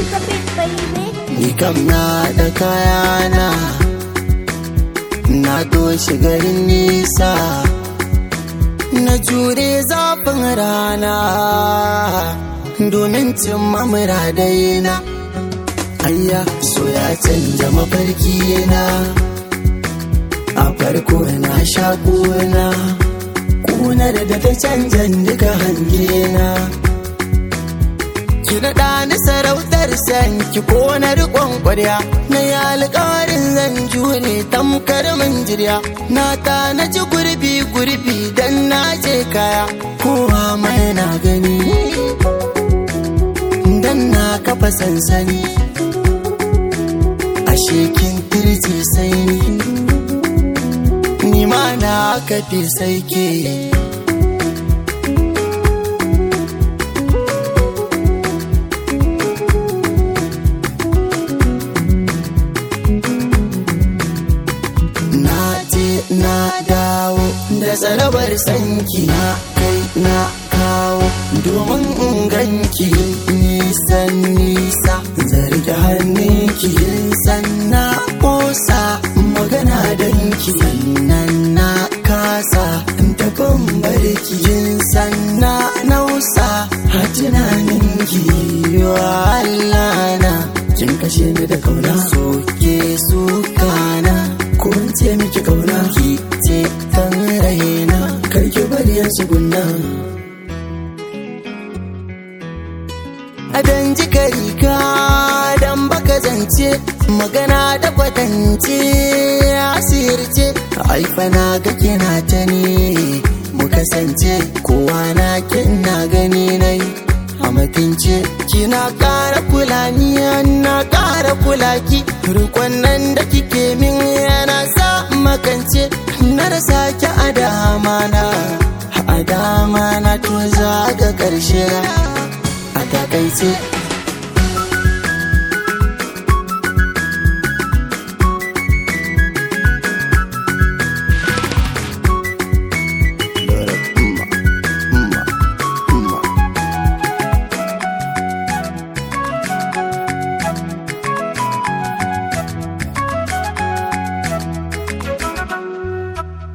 the beat, baby. Ni kam na da kayana Na doshi garin nisa Na jure zafin rana Domin cimma muradaina Ayya so ya canja mafarki na A farko na sha kuna Kunar da ta canjan duka hangena Ki naɗa ni sarautar sanki ko na riƙon ƙwarya Na yi alƙawarin zan jure tamkar min jirya Na ta na ji gurbi gurbi dan na je kaya Kowa mai na gani Dan na kafa sansani Ashe kin kirji sai ni Ni ma na kafi sai ke na je na dawo da zarabar sanki na kai na kawo domin in ganki nisan nisa zargi hannunki sanna kosa magana danki sannan na kasa tafin barki yin sanna nausa a tunaninki wa Allah na kin kashe ni da kauna soke sukana ko in ce miki kauna ki ce tan raina karki bari ya tsugunna adan ji ka dan baka zance magana da kwatance asirce haifa na ga kina ta ne mu kasance kowa na kina gani nai a matince kina ƙara kula ni na ƙara kula ki rikon nan da kike min yana sa makance na rasa ki a dama na a dama na to za ga ƙarshe a takaice